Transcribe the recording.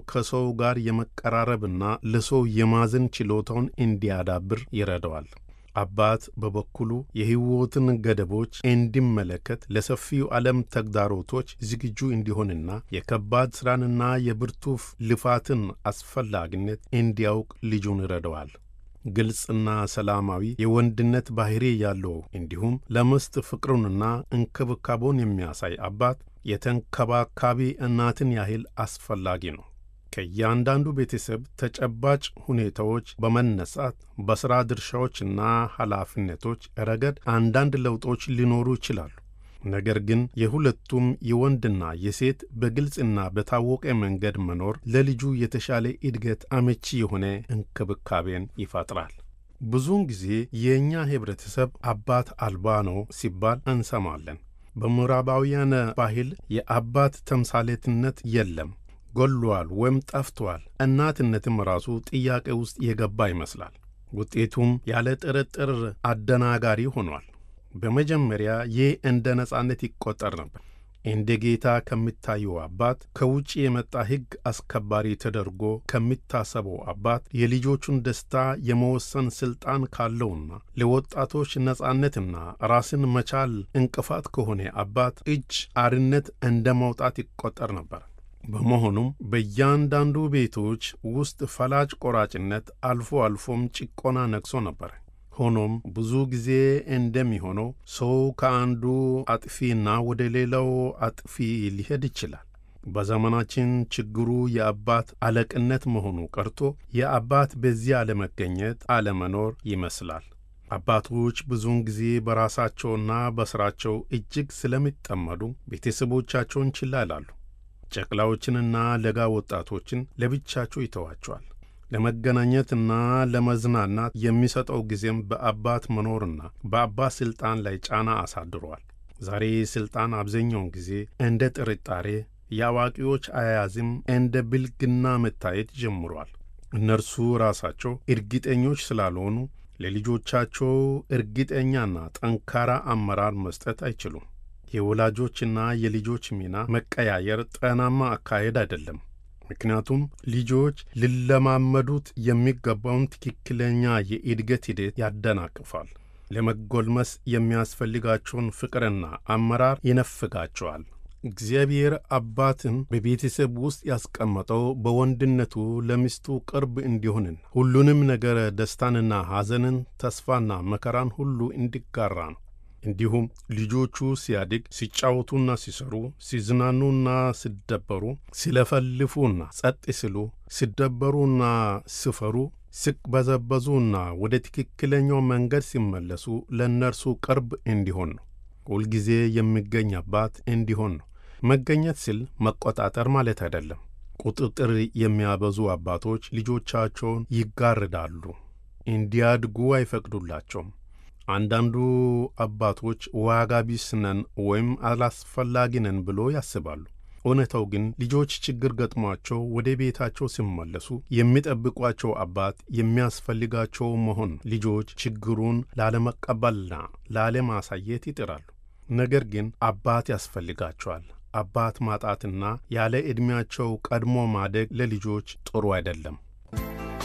ከሰው ጋር የመቀራረብና ለሰው የማዘን ችሎታውን እንዲያዳብር ይረዳዋል። አባት በበኩሉ የሕይወትን ገደቦች እንዲመለከት ለሰፊው ዓለም ተግዳሮቶች ዝግጁ እንዲሆንና የከባድ ሥራንና የብርቱ ልፋትን አስፈላጊነት እንዲያውቅ ልጁን ይረዳዋል። ግልጽና ሰላማዊ የወንድነት ባሕሪ ያለው እንዲሁም ለሚስት ፍቅሩንና እንክብካቤውን የሚያሳይ አባት የተንከባካቢ እናትን ያህል አስፈላጊ ነው። ከእያንዳንዱ ቤተሰብ ተጨባጭ ሁኔታዎች በመነሳት በሥራ ድርሻዎችና ኃላፊነቶች ረገድ አንዳንድ ለውጦች ሊኖሩ ይችላሉ። ነገር ግን የሁለቱም የወንድና የሴት በግልጽና በታወቀ መንገድ መኖር ለልጁ የተሻለ እድገት አመቺ የሆነ እንክብካቤን ይፈጥራል። ብዙውን ጊዜ የእኛ ኅብረተሰብ አባት አልባ ነው ሲባል እንሰማለን። በምዕራባውያን ባህል የአባት ተምሳሌትነት የለም ጎሏል ወይም ጠፍቷል። እናትነትም ራሱ ጥያቄ ውስጥ የገባ ይመስላል። ውጤቱም ያለ ጥርጥር አደናጋሪ ሆኗል። በመጀመሪያ ይህ እንደ ነጻነት ይቆጠር ነበር። እንደ ጌታ ከሚታየው አባት፣ ከውጭ የመጣ ሕግ አስከባሪ ተደርጎ ከሚታሰበው አባት፣ የልጆቹን ደስታ የመወሰን ሥልጣን ካለውና ለወጣቶች ነጻነትና ራስን መቻል እንቅፋት ከሆነ አባት እጅ አርነት እንደ መውጣት ይቆጠር ነበር። በመሆኑም በእያንዳንዱ ቤቶች ውስጥ ፈላጭ ቆራጭነት፣ አልፎ አልፎም ጭቆና ነግሶ ነበር። ሆኖም ብዙ ጊዜ እንደሚሆነው ሰው ከአንዱ አጥፊና ወደ ሌላው አጥፊ ሊሄድ ይችላል። በዘመናችን ችግሩ የአባት አለቅነት መሆኑ ቀርቶ የአባት በዚህ አለመገኘት አለመኖር ይመስላል። አባቶች ብዙውን ጊዜ በራሳቸውና በሥራቸው እጅግ ስለሚጠመዱ ቤተሰቦቻቸውን ችላ ይላሉ። ጨቅላዎችንና ለጋ ወጣቶችን ለብቻቸው ይተዋቸዋል። ለመገናኘትና ለመዝናናት የሚሰጠው ጊዜም በአባት መኖርና በአባት ሥልጣን ላይ ጫና አሳድሯል። ዛሬ ሥልጣን አብዛኛውን ጊዜ እንደ ጥርጣሬ፣ የአዋቂዎች አያያዝም እንደ ብልግና መታየት ጀምሯል። እነርሱ ራሳቸው እርግጠኞች ስላልሆኑ ለልጆቻቸው እርግጠኛና ጠንካራ አመራር መስጠት አይችሉም። የወላጆችና የልጆች ሚና መቀያየር ጤናማ አካሄድ አይደለም። ምክንያቱም ልጆች ሊለማመዱት የሚገባውን ትክክለኛ የእድገት ሂደት ያደናቅፋል። ለመጎልመስ የሚያስፈልጋቸውን ፍቅርና አመራር ይነፍጋቸዋል። እግዚአብሔር አባትን በቤተሰብ ውስጥ ያስቀመጠው በወንድነቱ ለሚስቱ ቅርብ እንዲሆንን ሁሉንም ነገር ደስታንና ሐዘንን፣ ተስፋና መከራን ሁሉ እንዲጋራ ነው። እንዲሁም ልጆቹ ሲያድግ ሲጫወቱና ሲሰሩ፣ ሲዝናኑና ሲደበሩ፣ ሲለፈልፉና ጸጥ ሲሉ፣ ሲደበሩና ሲፈሩ፣ ሲቅበዘበዙና ወደ ትክክለኛው መንገድ ሲመለሱ ለእነርሱ ቅርብ እንዲሆን ነው። ሁልጊዜ የሚገኝ አባት እንዲሆን ነው። መገኘት ሲል መቆጣጠር ማለት አይደለም። ቁጥጥር የሚያበዙ አባቶች ልጆቻቸውን ይጋርዳሉ፣ እንዲያድጉ አይፈቅዱላቸውም። አንዳንዱ አባቶች ዋጋ ቢስ ነን ወይም አላስፈላጊ ነን ብሎ ያስባሉ። እውነታው ግን ልጆች ችግር ገጥሟቸው ወደ ቤታቸው ሲመለሱ የሚጠብቋቸው አባት የሚያስፈልጋቸው መሆን ልጆች ችግሩን ላለመቀበልና ላለማሳየት ይጥራሉ። ነገር ግን አባት ያስፈልጋቸዋል። አባት ማጣትና ያለ ዕድሜያቸው ቀድሞ ማደግ ለልጆች ጥሩ አይደለም።